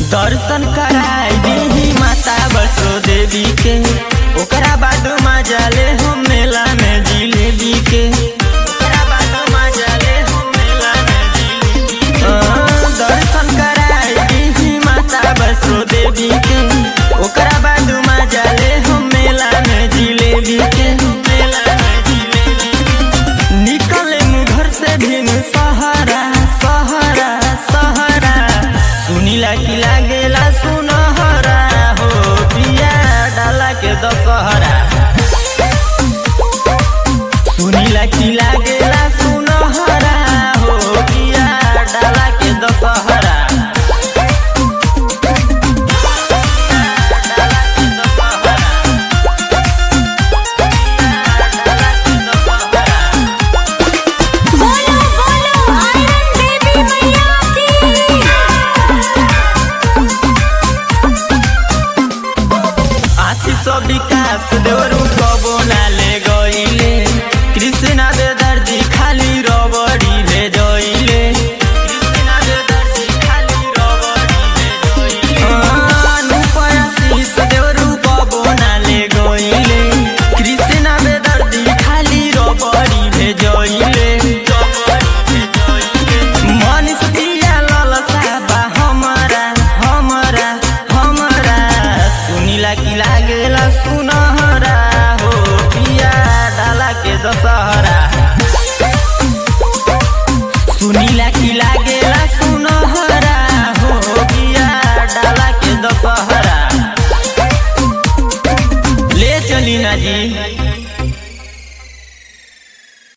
दर्शन कराई देही माता बसो देवी के ओकरा बाद मजा ले हम मेला में जिलेबी के ओकरा बाद मजा ले हम मेला में जिलेबी के। हाँ, दर्शन कराई देही माता बसो देवी के ओकरा बाद मजा ले हम मेला में जिलेबी के मेला में जिलेबी के। निकले मु घर से भिन सहारा सहारा सहारा सुनीला की लागेला सुनहरा हो पिया डाला के दशहरा सुनीला की लागेला सुनहरा हो पिया डाला के दशहरा डाला के दशहरा। डाला के दशहरा। बोलो बोलो आयरन देवी मैया आशीष विकास देवरू कबो नाले गईले कृष्णा दे दर्जी खाली रबड़ी ले जइले कृष्णा दे दर्जी खाली रबड़ी ले जइले अनुपय आशीष देवरू कबो नाले गईले कृष्णा दे दर्जी खाली रबड़ी ले जइले मनीष पिया ललसा बा हमरा हमरा हमरा सुनीला की लागेला सुनहरा हो पिया डाला के दशहरा सुनीला